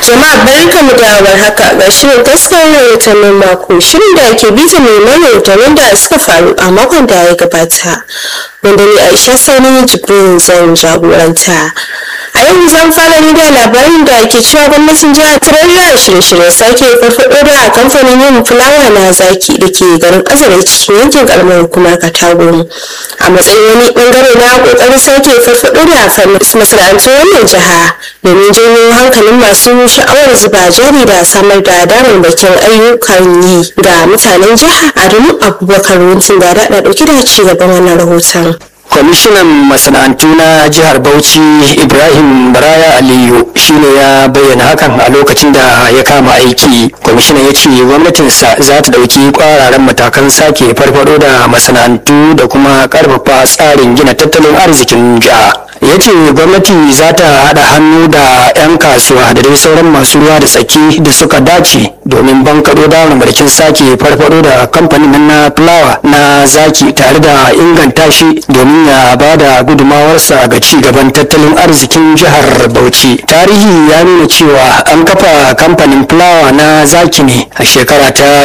Jama'a barka mu da haka ga shirin taskar rahotannin mako shirin da ke bisa neman rahotannin da suka faru a makon da ya gabata wanda ni Aisha Sani Jibrin zan jagoranta. A yau zan fara ni da labarin da ke cewa gwamnatin jihar Tarayya shirye-shirye sake farfaɗo da kamfanin yin fulawa na zaki da ke garin Azare cikin yankin karamar hukumar Katagum. A matsayin wani bangare na kokarin sake farfaɗo da masana'antun wannan jiha domin janyo hankalin masu sha'awar zuba jari da samar da damammakin ayyukan yi ga mutanen jiha Adamu Abubakar Wuntin da da dauke da ci gaban wannan rahoton. kwamishinan masana'antu na jihar bauchi ibrahim baraya aliyu shine ya bayyana hakan a lokacin da ya kama aiki kwamishinan ya ce gwamnatinsa za ta ɗauki ƙwararren matakan sake farfado da masana'antu da kuma ƙarfafa tsarin gina tattalin arzikin jiha ya ce gwamnati za ta haɗa hannu da 'yan kasuwa da dai sauran masu ruwa da tsaki da suka dace domin bankaɗo da mulkin sake farfado da kamfanin na fulawa na zaki tare da inganta shi domin ya ba da gudumawarsa ga ci gaban tattalin arzikin jihar bauchi tarihi ya nuna cewa an kafa kamfanin fulawa na zaki ne a shekara ta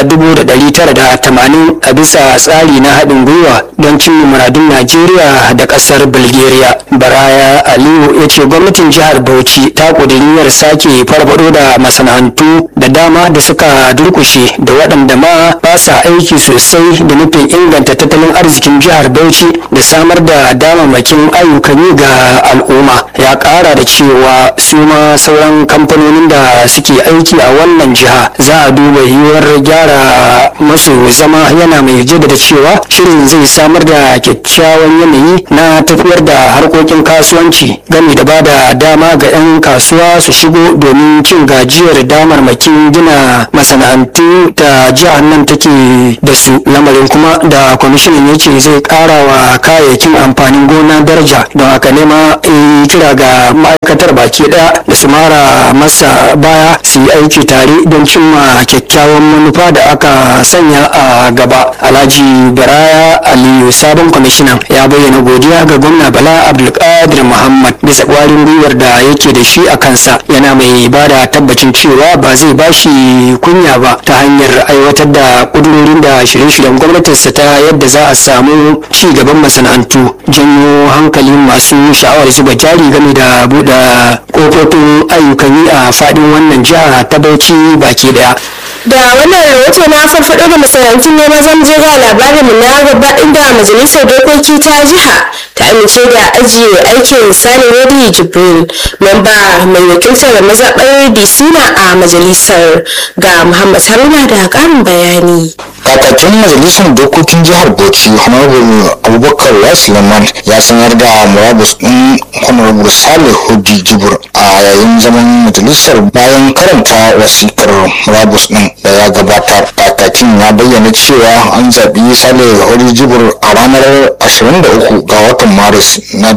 1980 a bisa tsari na haɗin gwiwa don cimma muradun najeriya da ƙasar bulgaria baraya aliyu ya ce gwamnatin jihar bauchi ta ƙuduriyar sake farfado da masana'antu da dama da suka durkushe da waɗanda ma ba sa aiki sosai da nufin inganta tattalin arzikin jihar bauchi da samar da damammakin ayyukan yi ga al'umma ya ƙara da cewa su ma sauran kamfanonin da suke aiki a wannan jiha za a duba yiwuwar gyara masu zama yana mai jaddada cewa shirin zai samar da kyakkyawan yanayi na tafiyar da harkokin kasuwanci game da bada dama ga 'yan kasuwa su shigo domin cin gajiyar damarmakin gina masana'antu da jihar nan take da su lamarin kuma da kwamishinan ya ce zai kara wa kayayyakin amfanin gona daraja don haka nema kira ga ma'aikatar baki daya da su mara masa baya su yi aiki tare don cimma kyakkyawan manufa da aka sanya a gaba alhaji baraya aliyu sabon kwamishinan ya bayyana godiya ga gwamna bala abdulkadir muhammad bisa kwarin gwiwar da yake da shi a kansa yana mai ba da tabbacin cewa ba zai bashi kunya ba ta hanyar aiwatar da kudurorin da shirye-shiryen gwamnatinsa ta yadda za a samu ci gaban masana'antu janyo hankalin masu sha'awar zuba jari game da buɗe kofofin ayyukan yi a faɗin wannan jiha ta bauchi baki daya da wannan rahoto na farfaɗo da masana'antun ne ma zan je ga labarin mu na gaba inda majalisar dokoki ta jiha ta amince da ajiye aikin sani rodi jibril memba mai wakiltar mazaɓar disina a majalisar ga muhammad haruna da ƙarin bayani kakakin majalisar dokokin jihar bauchi honorable abubakar suleiman ya sanar da murabus din honorable salih hudi jibur a yayin zaman majalisar bayan karanta wasikar murabus din da ya gabata kakakin ya bayyana cewa an zaɓi salih hudi jibur a ranar 23 ga watan maris na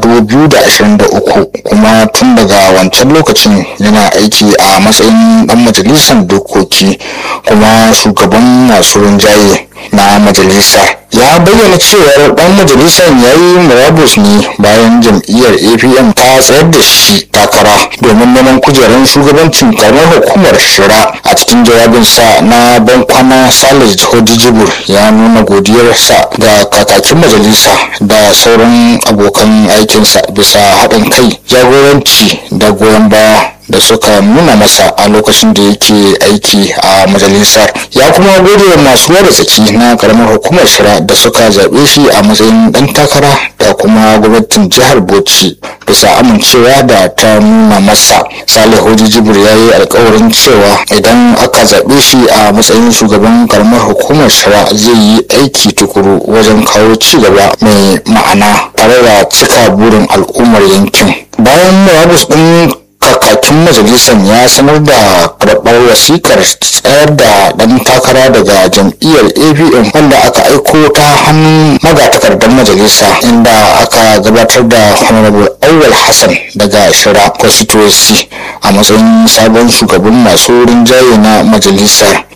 2023 kuma tun daga wancan lokacin yana aiki a matsayin dan majalisar dokoki kuma shugaban masu rinjaye na majalisar ya bayyana cewar dan majalisar ya yi murabus ne bayan jam'iyyar apm ta tsayar da shi takara domin neman kujerar shugabancin karamar hukumar shira a cikin jawabinsa na bankwana salih hodijibur ya nuna godiyarsa ga kakakin majalisa da sauran abokan aikinsa bisa haɗin kai jagoranci da goyon baya da suka nuna masa a lokacin da yake aiki a majalisar ya kuma gode wa masu da tsaki na karamar hukumar shira da suka zaɓe shi a matsayin ɗan takara da kuma gwamnatin jihar bauchi bisa amincewa da ta nuna masa salihu jibir ya yi alkawarin cewa idan aka zaɓe shi a matsayin shugaban karamar hukumar shira zai yi aiki tukuru wajen kawo ci gaba mai ma'ana tare da cika burin al'ummar yankin bayan murabus ɗin kakakin majalisar ya sanar da karɓar wasikar tsayar da ɗan takara daga jam'iyyar apm wanda aka aiko ta hannun magatakardar majalisa inda aka gabatar da honorable awal hassan daga shira constituency a matsayin sabon shugaban masu rinjaye na majalisar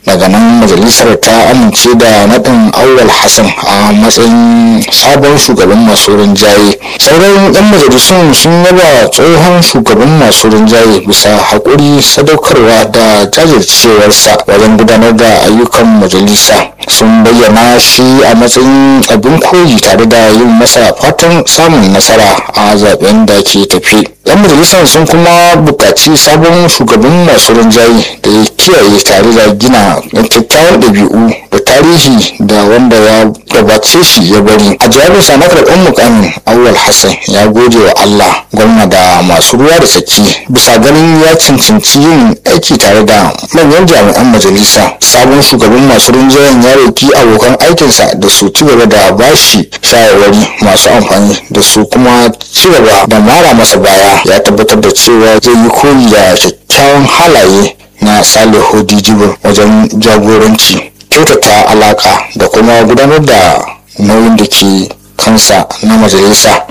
daga nan majalisar ta amince da naɗin awwal hassan a matsayin sabon shugaban masu rinjaye sauran 'yan majalisun sun yaba tsohon shugaban masu rinjaye bisa haƙuri sadaukarwa da jajircewarsa wajen gudanar da ayyukan majalisa sun bayyana shi a matsayin abin koyi tare da yin masa fatan samun nasara a zaben da ke tafi yan majalisar sun kuma buƙaci sabon shugaban masu rinjaye da ya kiyaye tare da gina kyakkyawan ɗabi'u da tarihi da wanda ya gabace shi ya bari a jawabinsa na karɓar mukamin awwal hassan ya gode wa allah gwamna da masu ruwa da tsaki bisa ganin ya cancanci yin aiki tare da manyan jami'an majalisa sabon shugaban masu rinjayen ya roki abokan aikinsa da su ci gaba da bashi shawarwari masu amfani da su kuma ci gaba da mara masa baya ya tabbatar da cewa zai yi koyi da kyakkyawan halaye na salihu dijibir wajen jagoranci kyautata alaka da kuma gudanar da nauyin da ke kansa na majalisa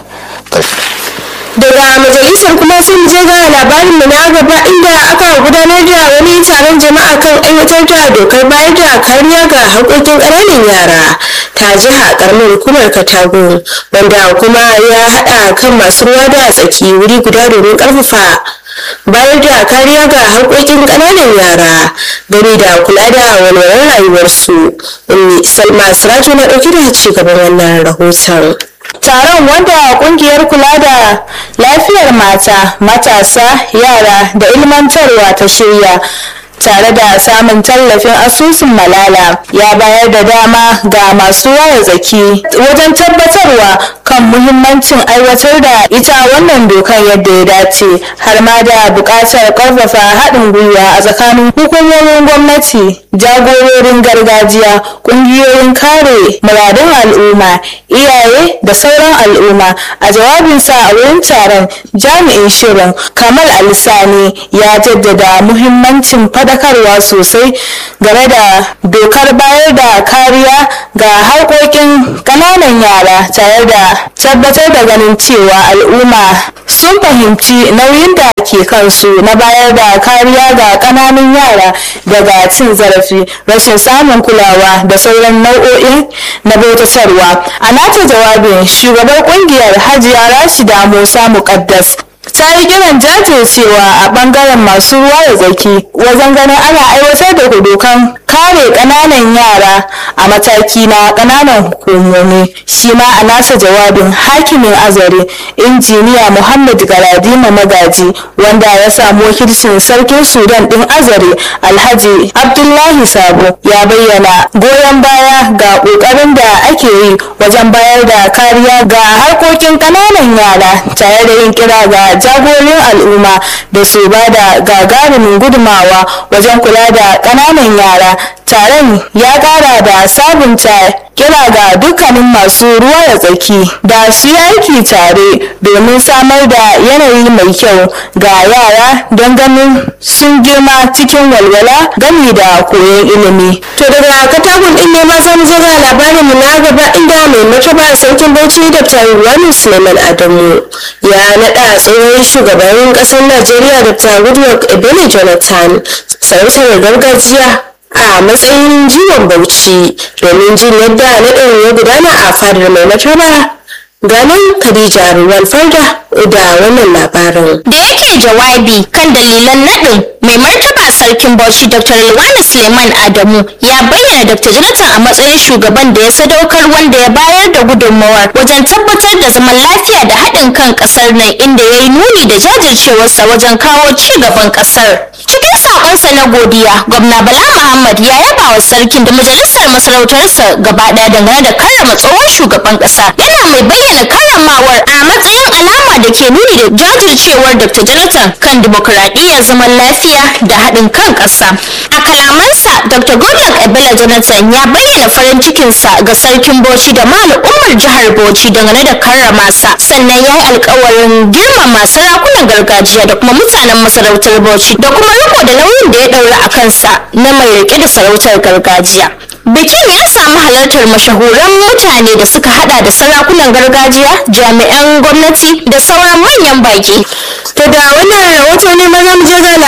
daga majalisar kuma sun je ga labarin mu na gaba inda aka gudanar da wani taron jama'a kan aiwatar da dokar bayar da kariya ga haƙoƙin ƙananan yara ta jiha ƙaramin hukumar katago wanda kuma ya haɗa kan masu ruwa da tsaki wuri guda domin ƙarfafa bayar da kariya ga haƙoƙin ƙananan yara gani da kula da walwalar rayuwarsu salma siraju na ɗauke da ci gaban wannan rahoton taron wanda kungiyar kula da lafiyar mata matasa yara da ilmantarwa ta shirya tare da samun tallafin asusun malala ya bayar da dama ga masu waya zaki wajen tabbatarwa kan muhimmancin aiwatar da ita wannan dokar yadda ya dace har ma da buƙatar ƙarfafa haɗin gwiwa a tsakanin hukumomin gwamnati jagororin gargajiya ƙungiyoyin kare muradun al'umma iyaye da sauran al'umma a jawabinsa a wurin taron jami'in shirin kamal alisani ya jaddada muhimmancin fadakarwa sosai game da dokar bayar da kariya ga harkokin ƙananan yara tare da tabbatar da ganin cewa al'umma sun fahimci nauyin da ke kansu na bayar da kariya ga ƙananan yara daga cin zarafi rashin samun kulawa da sauran nau'o'in na bautatarwa a nata jawabin shugabar kungiyar hajiya rashida musa muqaddas ta yi kiran jajircewa a bangaren masu ruwa da tsaki wajen ganin ana aiwatar da dokan kare kananan yara a mataki na kananan hukumomi shi ma a nasa jawabin hakimin azare injiniya muhammad galadima magaji wanda ya samu wakilcin sarkin sudan din azare alhaji abdullahi sabo ya bayyana goyon baya ga kokarin da ake yi wajen bayar da kariya ga harkokin kananan yara tare da yin kira ga jagorin al'umma da su ba da gagarumin gudumawa wajen kula da kananan yara taron ya kara da sabunta kira ga dukkanin masu ruwa da tsaki da su yi aiki tare domin samar da yanayi mai kyau ga yara don ganin sun girma cikin walwala gami da koyon ilimi to daga katakon din ne ma zamu je ga labarin mu na gaba inda mai martaba sarkin bauchi dr ruwanu suleiman adamu ya naɗa tsohon shugaban ƙasar najeriya dr goodluck ebele jonathan sarautar gargajiya a matsayin jiwon bauchi domin jin yadda naɗin ya gudana a fadar mai martaba ganin khadija ruwan farda da wannan labarin da yake jawabi kan dalilan naɗin mai martaba sarkin bauchi dr Ilwani suleiman adamu ya bayyana dr jonathan a matsayin shugaban da ya sadaukar wanda ya bayar da gudunmawar wajen tabbatar da zaman lafiya da haɗin kan ƙasar nan inda ya yi nuni da jajircewarsa wajen kawo ci gaban ƙasar cikin sakonsa na godiya gwamna bala muhammad ya yaba wa sarkin da majalisar masarautarsa gaba ɗaya dangane da karrama tsohon shugaban ƙasa yana mai bayyana karramawar a matsayin alama da ke nuni da jajircewar dr jonathan kan dimokuraɗiyyar zaman lafiya da haɗin kan ƙasa a kalamansa dr goodluck ebele jonathan ya bayyana farin cikinsa ga sarkin bauchi da ma al'ummar jihar bauchi dangane da karrama sa sannan ya yi alkawarin girmama sarakunan gargajiya da kuma mutanen masarautar bauchi da kuma riko da nauyin da ya ɗaura a kansa na mai riƙe da sarautar gargajiya bikin ya samu halartar mashahuran mutane da suka hada da sarakunan gargajiya jami'an gwamnati da sauran manyan baki to da wannan rahoto ne maza mu je ga labarin mu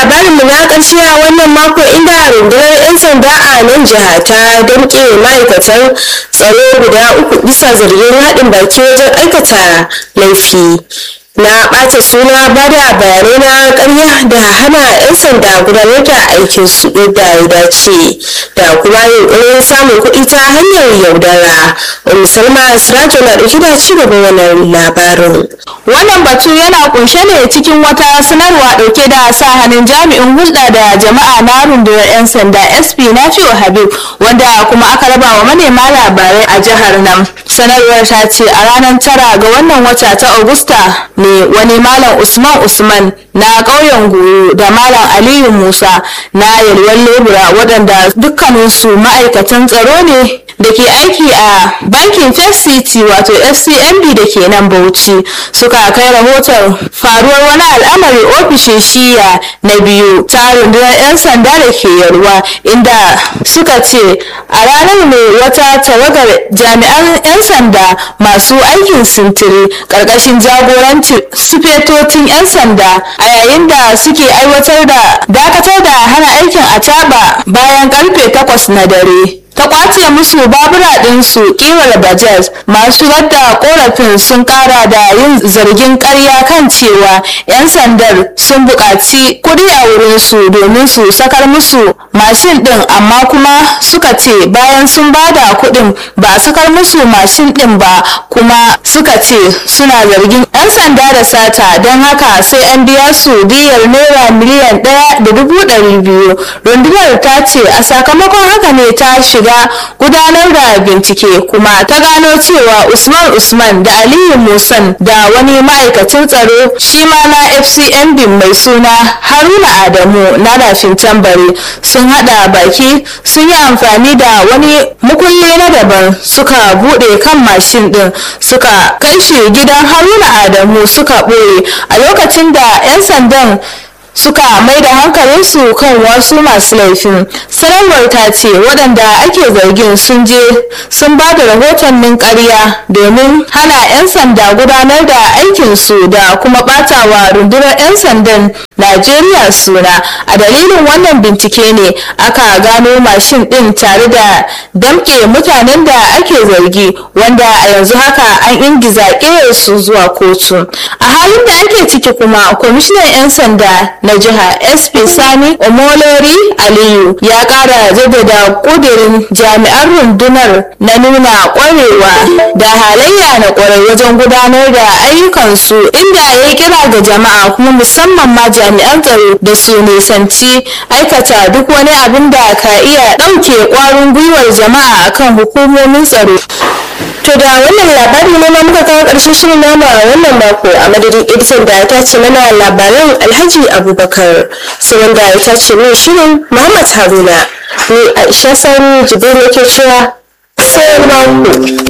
na ƙarshe a wannan mako inda rundunar 'yan sanda a nan jiha ta damƙe ma'aikatan tsaro guda uku bisa zargin haɗin baki wajen aikata laifi na ɓata suna ba da bayanai na ƙarya da hana 'yan sanda gudanar da aikin su yadda ya dace da kuma yunƙurin samun kuɗi ta hanyar yaudara musulma sirajo na ɗauki da ci gaban wannan labarin wannan batu yana kunshe ne cikin wata sanarwa dauke da sa hannun jami'in hulɗa da jama'a na rundunar 'yan sanda sp nafi'u habib wanda kuma aka raba wa manema labarai a jihar nan sanarwar ta ce a ranar tara ga wannan wata ta agusta ne wani malam usman usman na ƙauyen goyo da malam aliyu musa na yalwar lebura waɗanda dukkaninsu ma'aikatan tsaro ne da ke aiki a bankin first city wato fcmb da ke nan bauchi suka kai rahoton faruwar wani al'amari ofishin shiya na biyu ta rundunar 'yan sanda da ke yarwa inda suka ce a ranar ne wata tawagar jami'an 'yan sanda masu aikin sintiri ƙarƙashin jagorancin sufetocin 'yan sanda a yayin da suke aiwatar da dakatar da hana aikin a bayan karfe 8 na dare ta kwace musu babura ɗinsu kirar bajaj masu yadda korafin sun kara da yin zargin karya kan cewa 'yan sandar sun buƙaci kuɗi a wurinsu domin su sakar musu mashin ɗin amma kuma suka ce bayan sun bada kuɗin ba a sakar musu mashin ɗin ba kuma suka ce suna zargin 'yan sanda da sata don haka sai an biya su diyar naira miliyan ɗaya da dubu ɗari biyu rundunar ta ce a sakamakon haka ne ta shiga shiga gudanar da bincike kuma ta gano cewa usman usman da aliyu musan da wani ma'aikacin tsaro shi ma na fcmb mai suna haruna adamu na rafin tambari sun hada baki sun yi amfani da wani mukulli na daban suka bude kan mashin din suka kai shi gidan haruna adamu suka ɓoye a lokacin da 'yan sandan suka mai da hankalinsu kan wasu masu laifin sanarwar ta ce waɗanda ake zargin sun je sun ba da rahotannin ƙarya domin hana 'yan sanda gudanar da aikinsu da kuma ɓatawa rundunar 'yan sandan najeriya suna a dalilin wannan bincike ne aka gano mashin ɗin tare da damƙe mutanen da ake zargi wanda a yanzu haka an ingiza su zuwa kotu a halin da ake ciki kuma kwamishinan 'yan sanda na jiha sp sani omolori aliyu ya kara jaddada kudirin jami'an rundunar na nuna kwarewa da halayya na kwarai wajen gudanar da ayyukansu inda ya kira ga jama'a kuma musamman ma jami'an tsaro da su nisanci aikata duk wani abin da ka iya ɗauke kwarin gwiwar jama'a akan hukumomin tsaro To da wannan labari ne ma muka kawo ƙarshen shirin nama a wannan mako a madadin editan da ya tace mana labaran Alhaji Abubakar sai wanda ya tace min shirin Muhammad Haruna ni Aisha Sani Jibril yake cewa sai mako.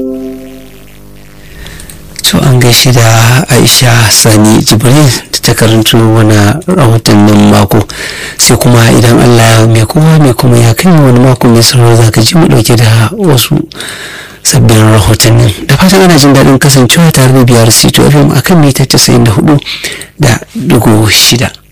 To an gaishe da Aisha Sani Jibril da ta karanto wani rahotannin mako sai kuma idan Allah mai kowa mai kuma ya kai wani mako mai sauraro za ka ji mu dauke da wasu sabbin rahotannin da fatan ana jin daɗin kasancewa tare da biyar c2fm akan mita 94 da dugu shida